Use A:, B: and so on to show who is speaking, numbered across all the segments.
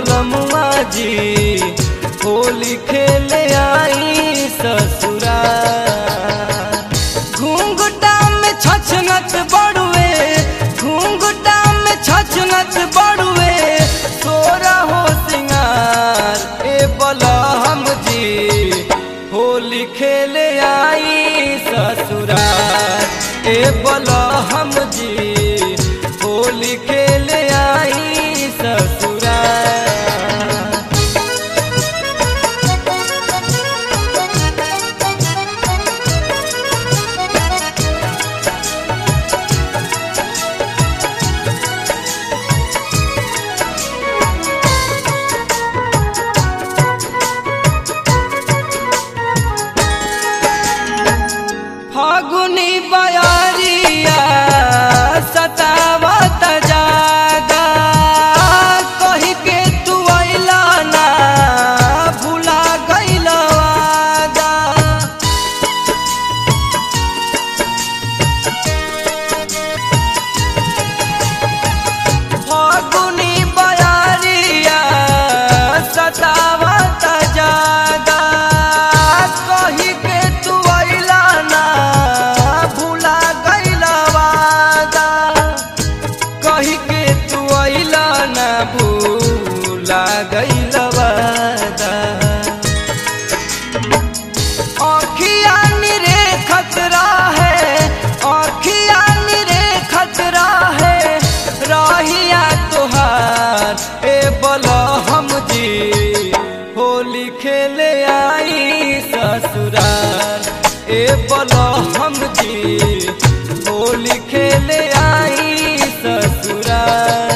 A: बलमुआ जी होली खेले आई ससुरा घूंघटा में छछनत बड़ुए घूंघटा में छछनत बड़ुए तोरा हो सिंगार ए बलहम जी होली खेले आई ससुरार ए बलहम जी होली खेले आई ससुरार फागुनी बयारिया सतावत जागा कही के तू अइला ना भुला गइल वादा फागुनी बयारिया सतावत जागा कही के तू अइला ना भुला गइल वादा कही के तू अइला ना भूला गइल वादा आँखिया निरे खतरा है आँखिया निरे खतरा है राहिया तुहार ए बलहम जी होली खेले आई ससुराल ए बलहम जी होली खेले आई ससुराल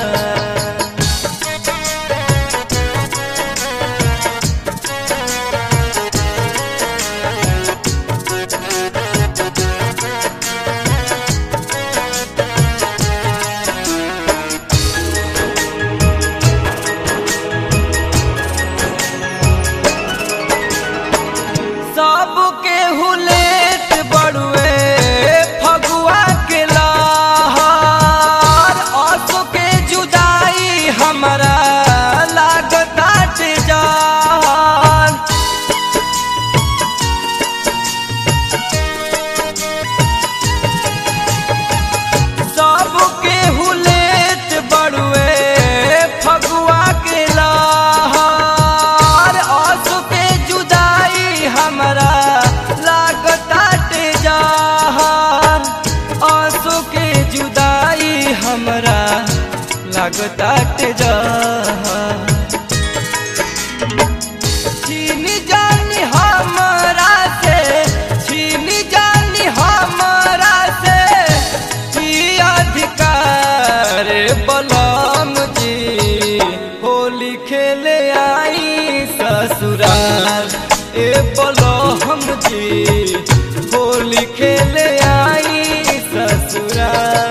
A: सबके हुलेट बड़ुए फगुआ के लहर आंसू के जुदाई हमरा लागताट जान सबके हुलेट बड़ुए फगुआ के लहर आंसू के जुदाई हमरा लागताट जहान आंसू के जुदाई हमरा लागताट जहान छीन जानी हमरा से छीन जानी हमरा से की अधिकार बलम जी होली खेले आई ससुराल ए बलम जी होली खेले आई ससुराल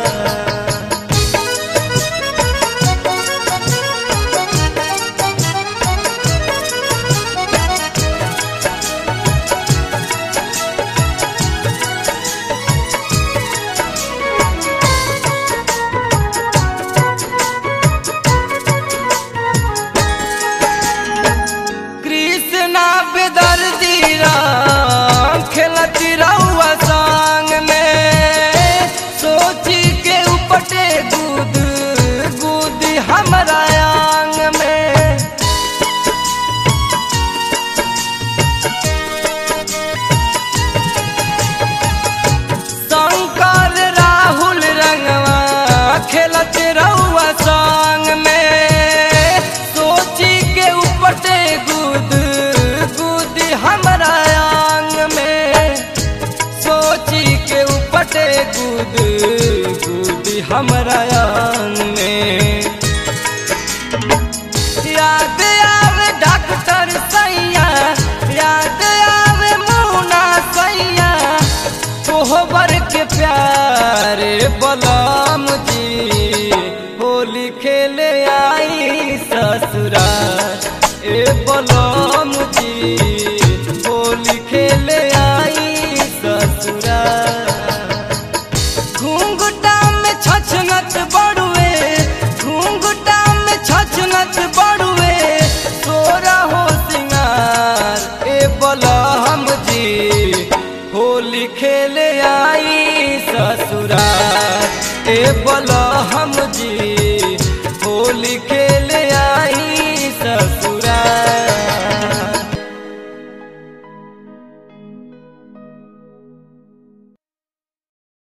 A: कृष्णा बेदर्दी राम खेलती रहुआ संग में सोची के उपटे दूध गुद हमरा आंग में शंकर राहुल रंगवा खेलत रहुआ संग में सोची के उपटे गुद गुद हमरा आंग में सोची के उपटे गुद गुद हमरा आंग में याद आवे डॉक्टर सैया याद आवे मुना सैया कोहबर के प्यारे बलम जी होली खेले आई ससुराल ए बलम